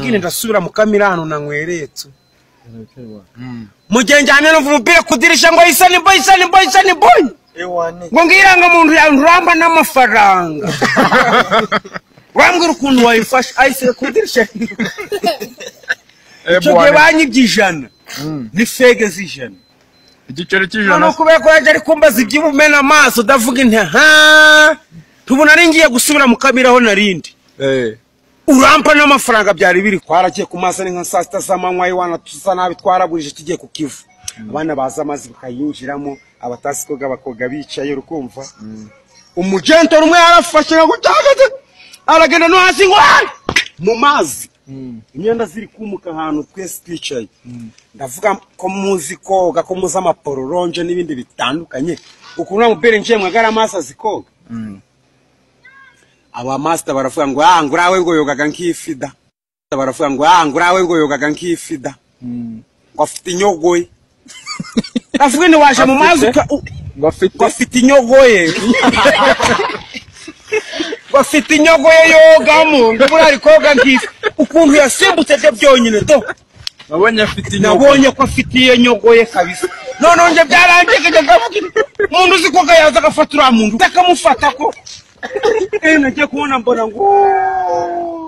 nyine ndasubira mu kamirano na nkweretsu mu gihe njyane numva umupira ku idirishya ngo isani boy isani boy isani boy ngo ngiranga muntu uramba n'amafaranga urambwira ukuntu wayifashe ayise ku idirishya icyo gihe banyibye ijana ni fege z'ijana igiceri cy'ijana noneho kubera ko yaje ari kumbaza iby'ubumena amaso ndavuga inti ha tubona ari ngiye gusubira mu kamiraho narindi Eh, urampa n'amafaranga byari biri twaragiye ku mazi ari nka saa sita z'amanywa iwana tusa nabi twaragurije tugiye ku kivu abana baza amazi bakayinjiramo abatazi koga bakoga bicaye urukumva umugentor umwe yarafashe ngo utagaze aragenda no hasi ngo "Ah!" mu mazi imyenda ziri kumuka ahantu twese twicaye ndavuga ko muzi koga ko muzi amapororonje n'ibindi bitandukanye ukuntu wa mupira njiye mwagara amazi azi koga abamasita baravuga ngo ah ngurawe ubwo yogaga nk'ifi da baravuga ngo ah ngurawe ubwo yogaga nk'ifi da ngo afite inyogoye avuga ni waje mu mazi uka- u- ngo afite ngo afite inyogoye ngo afite inyogoye yogamo ngo buriya ari koga nk'ifi ukuntu yasimbutse byo byonyine do wabonye afite inyungu nabonye ko afite iyo nyogoye kabisa noneho njye byarangiye kajya kavuga ibi. umuntu uzi koga yaza agafata uriya muntu akamufata ko Eh, nagiye kubona mbona ngo